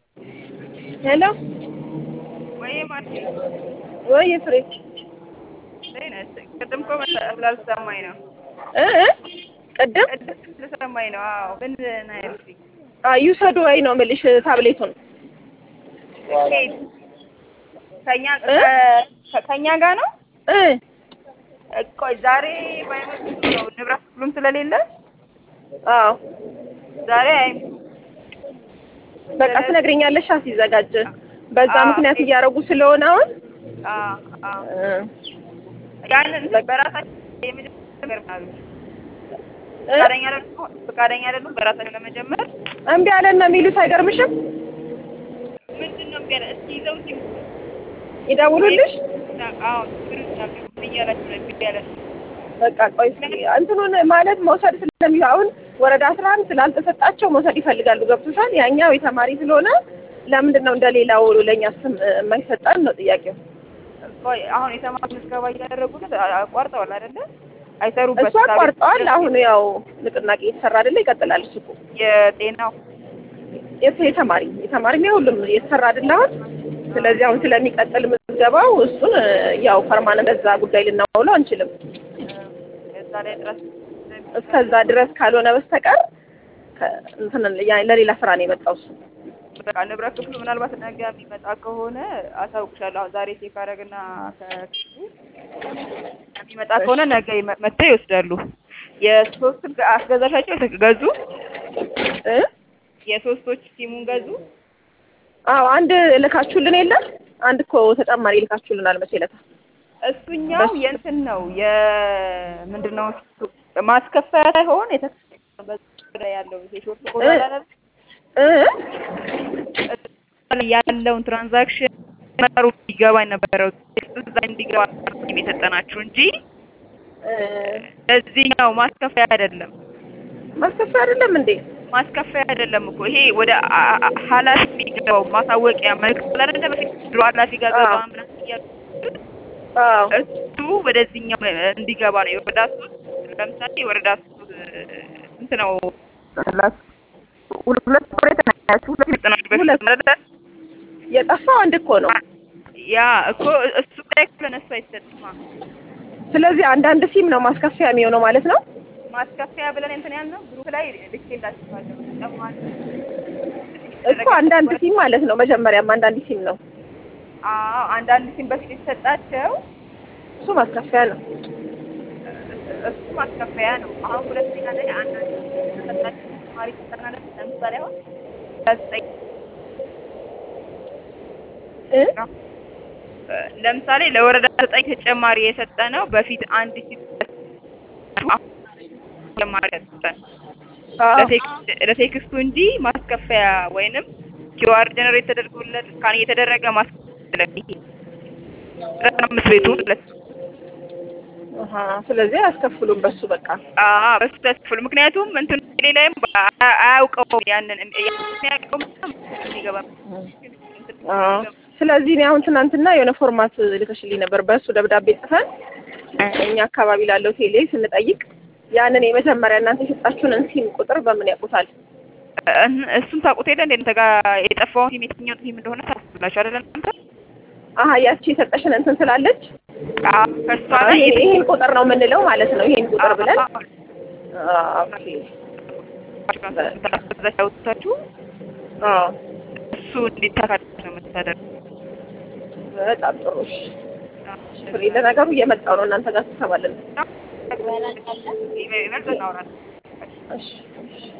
ሄሎ ወይ ማርቲ ወይ ፍሬ ቅድም እኮ ስላልሰማኝ ነው። እ እ ቅድም ቅድም ስለሰማኝ ነው። አዎ ምን ናይልኝ ይውሰዱ ወይ ነው የምልሽ ታብሌቱን ኬት ከኛ እ? ከ- ከኛ ጋር ነው። እ ቆይ ዛሬ ባይመጡ ነው ንብረት ሁሉም ስለሌለ አዎ ዛሬ አይ በቃ ትነግሪኛለሽ ሲዘጋጅ በዛ አዎ። ምክንያት እያደረጉ ስለሆነ አሁን አ አ እ ያንን በራሳቸው የመጀመሪያ ነገር ማለት ነው። እ? ፈቃደኛ አይደሉም ፈቃደኛ አይደሉም በራሳቸው ለመጀመር እምቢ አለን ነው የሚሉት አይገርምሽም ምንድን ነው ገና እስኪ ይዘው እስኪ ይደውሉልሽ አዎ ችግር የለም እያላችሁ ነው እምቢ ያለ በቃ ቆይ እስኪ እንትኑን ማለት መውሰድ ስለሚ አሁን ወረዳ አስራ አንድ ስላልተሰጣቸው መውሰድ ይፈልጋሉ ገብቶሻል ያኛው የተማሪ ስለሆነ ለምንድን ነው እንደሌላው ለእኛ ስም የማይሰጠን ነው ጥያቄው ቆይ አሁን የተማሪ ምዝገባ እያደረጉት አቋርጠዋል አይደለ? አይሰሩበት እሱ አቋርጠዋል አሁን ያው ንቅናቄ የተሰራ አይደለ ይቀጥላል እሱ እኮ የጤናው የት- የተማሪ የተማሪ ነው ሁሉም የተሰራ አይደለ አሁን ስለዚህ አሁን ስለሚቀጥል ምዝገባው እሱን ያው ፐርማነንት በዛ ጉዳይ ልናውለው አንችልም እዛ ላይ ድረስ እስከዛ ድረስ ካልሆነ በስተቀር ከ- እንትን ያ- ለሌላ ስራ ነው የመጣው እሱ በቃ ንብረት ክፍሉ ምናልባት ነገ የሚመጣ ከሆነ አሳውቅሻለሁ። አሁን ዛሬ ቼክ አደረግና ከክፍሉ የሚመጣ ከሆነ ነገ ይመ- መጥተው ይወስዳሉ። የሶስት አስገዛሻቸው ገዙ። እ የሶስቶች ሲሙን ገዙ። አዎ አንድ ልካችሁልን የለም አንድ እኮ ተጨማሪ ልካችሁልናል መቼ ዕለት እሱኛው የእንትን ነው የምንድን ነው እሱ ማስከፈያ ሳይሆን የተከፈለ በዛ ያለው የሾርት ኮድ እ? አላለም እ ያለውን ትራንዛክሽን መሩ እንዲገባ ነበረው እዛ እንዲገባ የሰጠናችሁ እንጂ እ ለዚህኛው ማስከፈያ አይደለም። ማስከፈያ አይደለም እንዴ ማስከፈያ አይደለም እኮ ይሄ ወደ አ- አ- ኃላፊ የሚገባው ማሳወቂያ መልዕክት አይደለ በፊት ድሮ ኃላፊ ጋር ገባ አዎ። ምናምን እያሉ አዎ እሱ ወደዚህኛው እንዲገባ ነው። የወረዳ ሶስት ለምሳሌ የወረዳ ሶስት ስንት ነው? ሁለት ሁለት ወሬ ተናያችሁ ሁለት መጠናችሁ በፊት ሁለት። ማለት የጠፋው አንድ እኮ ነው ያ እኮ እሱ ላይ እኮ ለነሱ አይሰጥማ። ስለዚህ አንዳንድ ሲም ነው ማስከፈያ የሚሆነው ማለት ነው ማስከፈያ ብለን እንትን ያልነው ግሩፕ ላይ ልኬላችኋለሁ። ተጨማሪ እኮ አንዳንድ ሲም ማለት ነው መጀመሪያም አንዳንድ ሲም ነው አዎ አንዳንድ ሲም በፊት የተሰጣቸው እሱ ማስከፈያ ነው እሱ ማስከፈያ ነው። አሁን ሁለተኛ ላይ አንዳንድ ተሰጣቸው ተጨማሪ ተጠናለ ለምሳሌ አሁን ዘጠኝ እ ለምሳሌ ለወረዳ ዘጠኝ ተጨማሪ የሰጠ ነው በፊት አንድ ሲም ተጨማሪ ያሰጠን አዎ ለቴክስት- ለቴክስቱ እንጂ ማስከፈያ ወይንም ኪዋር ጀነሬት ተደርጎለት ስካን እየተደረገ ማስከፈያ ይሄ አምስት ቤቱ ማለት ነው። አሀ ስለዚህ አያስከፍሉም በሱ በቃ አዎ በሱ ተስፍል ምክንያቱም እንትን ሌላም አያውቀውም ያንን የሚያውቀው የሚገባ አዎ ስለዚህ እኔ አሁን ትናንትና የሆነ ፎርማት ልከሽልኝ ነበር በእሱ ደብዳቤ ጽፈን እኛ አካባቢ ላለው ቴሌ ስንጠይቅ ያንን የመጀመሪያ እናንተ የሰጣችሁንን ሲም ቁጥር በምን ያውቁታል እሱን ታውቁት የለ እንደ እንተ ጋር የጠፋውን ቲም የትኛው ቲም እንደሆነ ታስብላችሁ አይደለ እናንተ? አሀ ያቺ የሰጠሽን እንትን ስላለች አዎ ከእሷ አዎ፣ ላይ ይሄ- ይሄን ቁጥር ነው የምንለው ማለት ነው ይሄን ቁጥር ብለን አዎ፣ ኦኬ ታችሁ አዎ እሱ እንዲታካት ነው የምታደርገው። በጣም ጥሩ እሺ ፍሬ ለነገሩ እየመጣው ነው እናንተ ጋር ትሰባለን ይበልጥ እናወራለን። እሺ እሺ